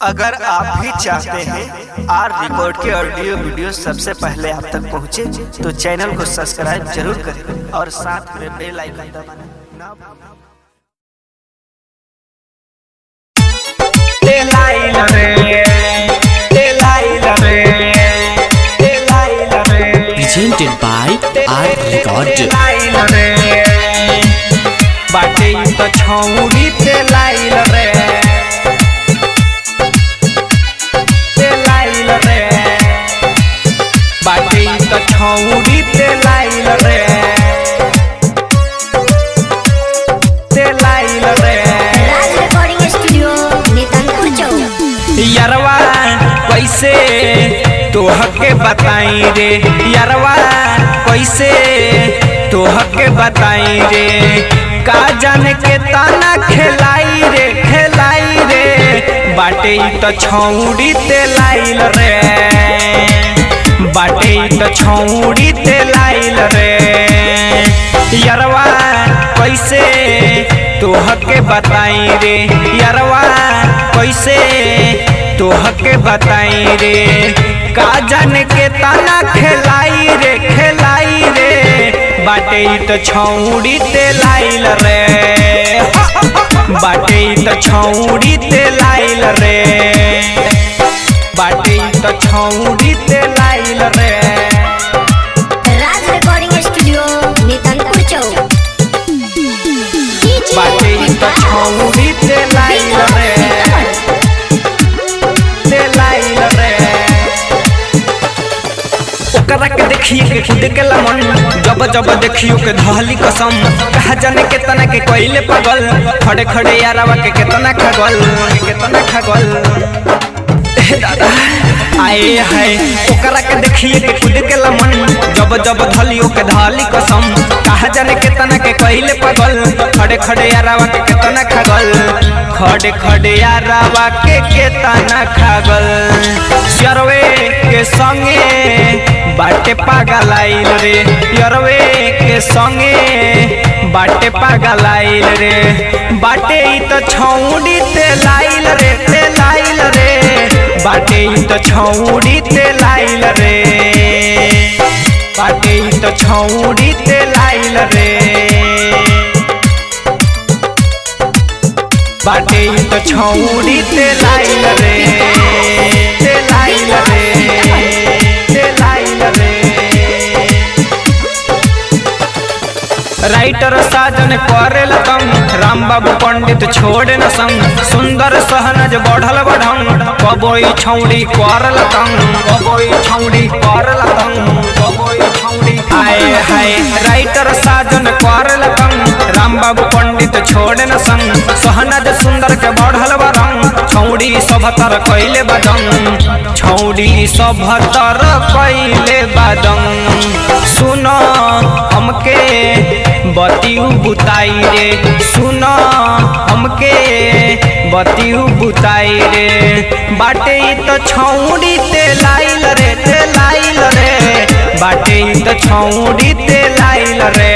अगर आप भी चाहते हैं आर रिकॉर्ड के ऑडियो वीडियो सबसे पहले आप तक पहुंचे, तो चैनल को सब्सक्राइब जरूर करें और साथ में बेल आइकन दबाना ना भूलें। presented by Art Record. बाटे ई तो छौरी ते लाइल रे ते लाइल रे बाटे ई तो छौरी ते लाइल रे ते लाइल रे राज रिकॉर्डिंग स्टूडियो नेतानपुर चौक यरवा कैसे तोह के बताई रे यरवा कैसे तोह के बताई रे का जाने के ताना खेलाई रे खेलाई रे बाटे ई तो छौड़ी ते लाइल रे बाटे ई तो छौड़ी ते लाइल रे यरवा कैसे तोह के बताई रे यरवा कैसे तोह के बताई रे का जाने के ताना खेलाई रे खेलाई रे बाटे ई तो छौड़ी ते लाइल रे बाटे ई तो छौड़ी ते लाइल रे बाटे ई तो छौड़ी ते लाइल रे राज रिकॉर्डिंग स्टूडियो नेतानपुर चौक बाटे ई तो छौड़ी ते लाइल रे ते लाइल रे ओकरा के देखिए के खुद के लमन जब जब देखियो के धहली कसम कहा जाने केतना के कोइले पगल खड़े खड़े यारवा के केतना खगल केतना खगल हे दादा आए है ओकरा के देखिए के खुद के लमन जब जब धलियो के धहली कसम कहा जाने केतना के कोइले पगल खड़े खड़े यारवा के केतना खगल खड़े खड़े यारवा के केतना खगल सरवे के संगे बाटे पागल आइल रे यरवे के संगे बाटे पागल आइल रे बाटे ई तो छौड़ी ते लाइल रे ते लाइल रे बाटे ई तो छौड़ी ते लाइल रे बाटे ई तो छौड़ी ते लाइल रे बाटे ई तो छौड़ी ते लाइल रे ते लाइल रे ते लाइल रे राइटर साजन करे लतम राम बाबू पंडित छोड़े न संग सुंदर सहनज बढ़ल बढ़ंग कबोई छौड़ी कर लतम कबोई छौड़ी कर लतम कबोई छौड़ी आए हाय राइटर साजन कर लतम राम बाबू पंडित छोड़े न संग सहनज सुंदर के बढ़ल बरंग छौड़ी सभतर कैले बदंग छौड़ी सभतर कैले बदंग सुनो हमके बतियू बुताई रे सुनो हमके बतियू बुताई रे बाटे ई तो छौड़ी ते लाइल रे ते लाइल रे बाटे ई तो छौड़ी ते लाइल रे